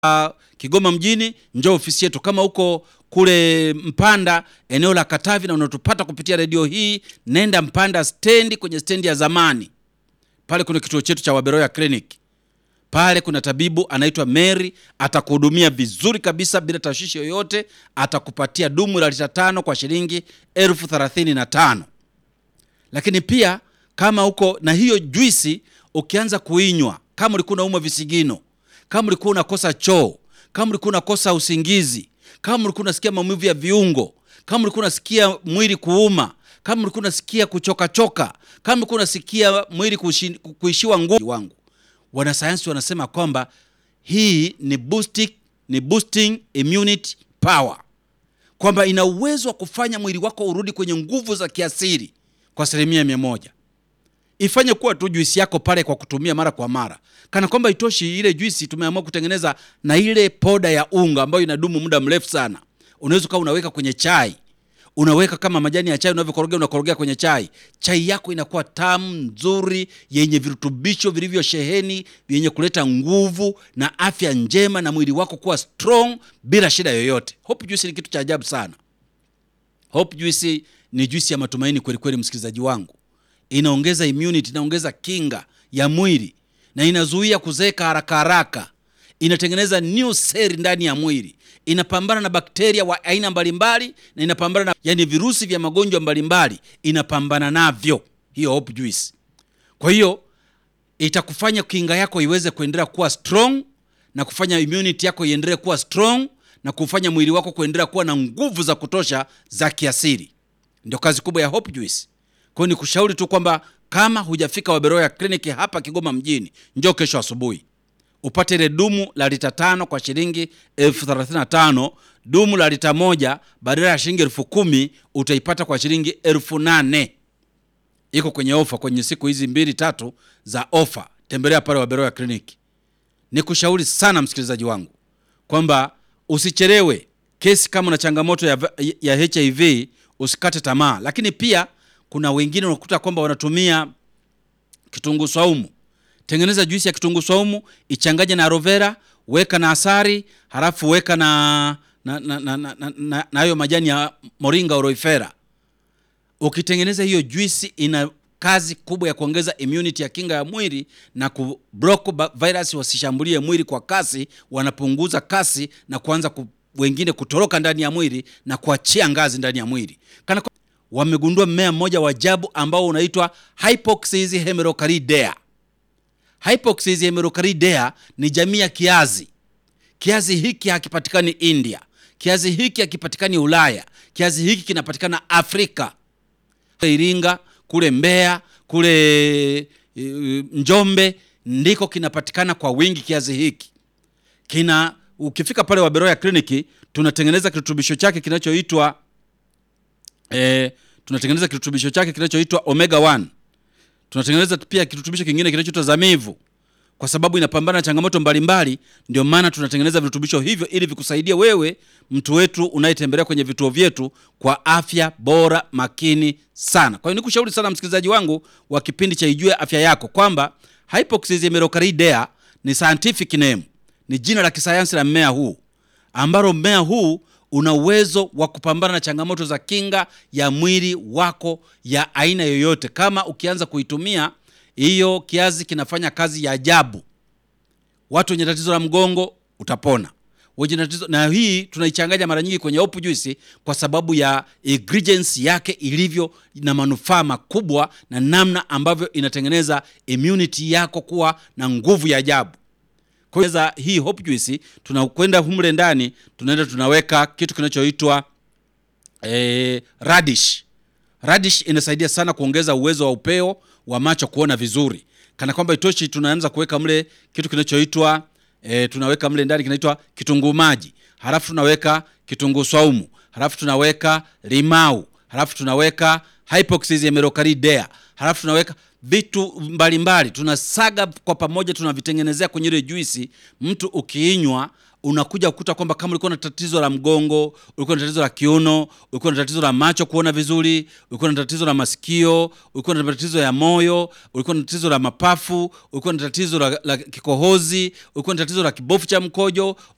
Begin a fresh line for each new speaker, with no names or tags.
Kigoma mjini, njoo ofisi yetu. Kama uko kule Mpanda, eneo la Katavi, na unatupata kupitia redio hii, nenda Mpanda stendi, kwenye stendi ya zamani pale kuna kituo chetu cha Waberoya Clinic. Pale kuna tabibu anaitwa Mary, atakuhudumia vizuri kabisa bila tashwishi yoyote. Atakupatia dumu la lita tano kwa shilingi elfu thelathini na tano. Lakini pia kama uko na hiyo juisi, ukianza kuinywa, kama ulikuwa unaumwa visigino, kama ulikuwa unakosa choo, kama ulikuwa unakosa usingizi, kama ulikuwa unasikia maumivu ya viungo, kama ulikuwa unasikia mwili kuuma, kama ulikuwa unasikia kuchokachoka, kama ulikuwa unasikia mwili kuishi- kuishiwa nguvu wangu, wanasayansi wanasema kwamba hii ni boosting, ni boosting immunity power, kwamba ina uwezo wa kufanya mwili wako urudi kwenye nguvu za kiasili kwa asilimia mia moja. Ifanye kuwa tu juisi yako pale kwa kutumia mara kwa mara. Kana kwamba itoshi, ile juisi tumeamua kutengeneza na ile poda ya unga ambayo inadumu muda mrefu sana. Unaweza ukawa unaweka kwenye chai, unaweka kama majani ya chai unavyokorogea, unakorogea kwenye chai. Chai yako inakuwa tamu nzuri, yenye virutubisho vilivyosheheni, vyenye kuleta nguvu na afya njema, na mwili wako kuwa strong bila shida yoyote. Hope juice ni kitu cha ajabu sana. Hope juice ni juisi ya matumaini kweli kweli, msikilizaji wangu. Inaongeza immunity, inaongeza kinga ya mwili na inazuia kuzeeka haraka haraka. Inatengeneza new cell ndani ya mwili, inapambana na bakteria wa aina mbalimbali na inapambana na yani virusi vya magonjwa mbalimbali, inapambana navyo hiyo Hope juice. Kwa hiyo itakufanya kinga yako iweze kuendelea kuwa strong na kufanya immunity yako iendelee kuwa strong na kufanya mwili wako kuendelea kuwa na nguvu za kutosha za kiasili. Ndio kazi kubwa ya Hope Juice. Kwa hiyo ni kushauri tu kwamba kama hujafika Waberoya Clinic hapa Kigoma mjini, njoo kesho asubuhi upate ile dumu la lita tano kwa shilingi elfu thelathini na tano. Dumu la lita moja badala ya shilingi elfu kumi utaipata kwa shilingi elfu nane. Iko kwenye ofa kwenye siku hizi mbili tatu za ofa. Tembelea pale Waberoya Clinic. Ni kushauri sana msikilizaji wangu kwamba usichelewe kesi. Kama una changamoto ya, ya HIV usikate tamaa, lakini pia kuna wengine unakuta kwamba wanatumia kitunguu saumu. Tengeneza juisi ya kitunguu saumu, ichanganye na aloe vera, weka na asari, halafu weka na na na na, na, na, na, na hayo majani ya moringa oroifera. Ukitengeneza hiyo juisi, ina kazi kubwa ya kuongeza immunity ya kinga ya mwili na kublock ba- virus wasishambulie mwili kwa kasi, wanapunguza kasi na kuanza ku, wengine kutoroka ndani ya mwili na kuachia ngazi ndani ya mwili kana kwa- wamegundua mmea mmoja wa ajabu ambao unaitwa Hypoxis hemerocalidea. Hypoxis hemerocalidea ni jamii ya kiazi. Kiazi hiki hakipatikani India, kiazi hiki hakipatikani Ulaya, kiazi hiki kinapatikana Afrika, Iringa kule Mbeya kule e, Njombe ndiko kinapatikana kwa wingi. Kiazi hiki kina, ukifika pale Waberoya kliniki tunatengeneza kirutubisho chake kinachoitwa e, tunatengeneza kirutubisho chake kinachoitwa omega 1 tunatengeneza pia kirutubisho kingine kinachoitwa zamivu kwa sababu inapambana na changamoto mbalimbali. Ndio maana tunatengeneza virutubisho hivyo ili vikusaidie wewe mtu wetu unayetembelea kwenye vituo vyetu kwa afya bora makini sana. Kwa hiyo nikushauri sana msikilizaji wangu wa kipindi cha Ijue Afya Yako kwamba Hypoxis hemerocalidea ni scientific name, ni jina la kisayansi la mmea huu ambalo mmea huu una uwezo wa kupambana na changamoto za kinga ya mwili wako ya aina yoyote. Kama ukianza kuitumia hiyo, kiazi kinafanya kazi ya ajabu. Watu wenye tatizo la mgongo utapona, wenye tatizo na hii tunaichanganya mara nyingi kwenye Hope Juice kwa sababu ya ingredients yake ilivyo na manufaa makubwa na namna ambavyo inatengeneza immunity yako kuwa na nguvu ya ajabu. Kwa hiyo za hii Hope Juice tunakwenda humle ndani, tunaenda tunaweka kitu kinachoitwa eh, radish. Radish inasaidia sana kuongeza uwezo wa upeo wa macho kuona vizuri. Kana kwamba itoshi, tunaanza kuweka mle kitu kinachoitwa eh, tunaweka mle ndani kinaitwa kitunguu maji, halafu tunaweka kitunguu saumu, halafu tunaweka limau, halafu tunaweka Hypoxis hemerocalidea, halafu tunaweka vitu mbalimbali, tunasaga kwa pamoja, tunavitengenezea kwenye ile juisi. Mtu ukiinywa unakuja kukuta kwamba kama ulikuwa na tatizo la mgongo, ulikuwa na tatizo la kiuno, ulikuwa na tatizo la macho kuona vizuri, ulikuwa na tatizo la masikio, ulikuwa na tatizo ya moyo, ulikuwa na tatizo la mapafu, ulikuwa na tatizo la, la kikohozi, ulikuwa na tatizo la kibofu cha mkojo,